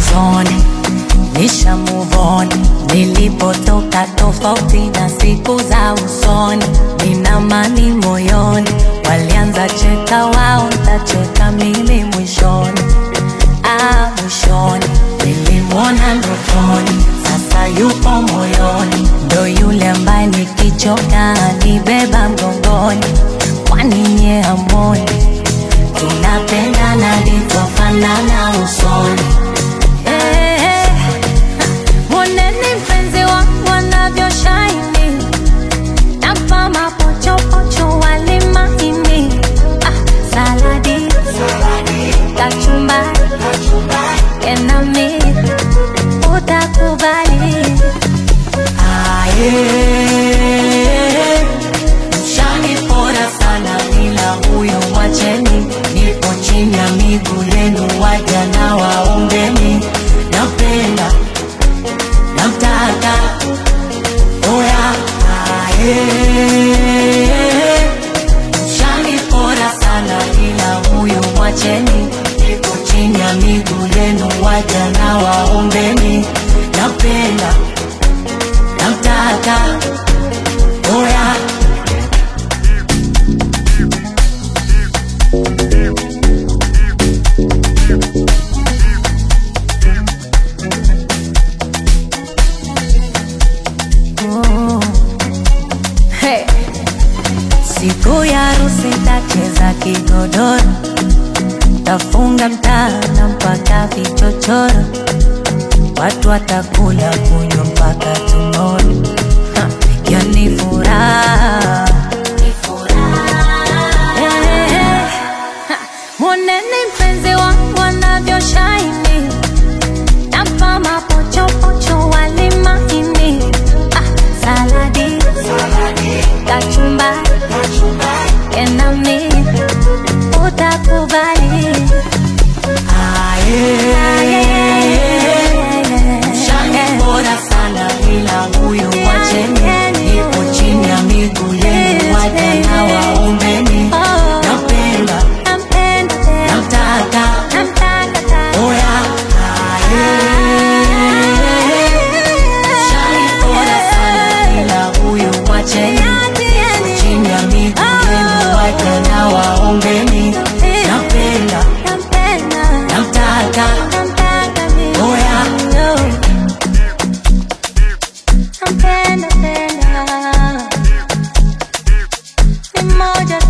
usoni, nisha move on. Nilipotoka tofauti na siku za usoni, nina amani moyoni. Walianza cheka wao, ntacheka mimi mwishoni. Ah, mwishoni nilimwona ndotoni, sasa yupo moyoni, ndo yule ambaye nikichoka nibeba mgongoni. Kwani nye hamoni tunapendana livyofanana usoni? Eh, eh, mwoneni mpenzi wangu anavyoshine, nampa mapochopocho wali maini, ah, saladi kachumbari enami utakubali aye mshanipora sana ila huyo mwacheni nipo chini ya miguu yenu waja na waombeni napenda namtaka oya aye mshanipora sana ila huyo mwacheni nipo chini ya miguu yenu waja na waombeni napenda namtaka oya Oh. Hey. Siku ya harusi tacheza kigodoro, tafunga mtana mpaka vichochoro, watu watakula kunywa mpaka tomorrow. Ha, hiyo ni furaha Eh, eh. Ha, Mwoneni mpenzi wangu anavyoshine, nampa mapochopocho wali maini, ah, saladi kachumbari enami utakubali Shani bora sana ila huyu wacheni nipo chini ya miguu yenu waja na waombeni napenda namtaka oya Shani bora sana ila huyu wacheni nipo chini ya miguu yenu waja na waombeni napenda namtaka oya Nampenda, penda. Ni moja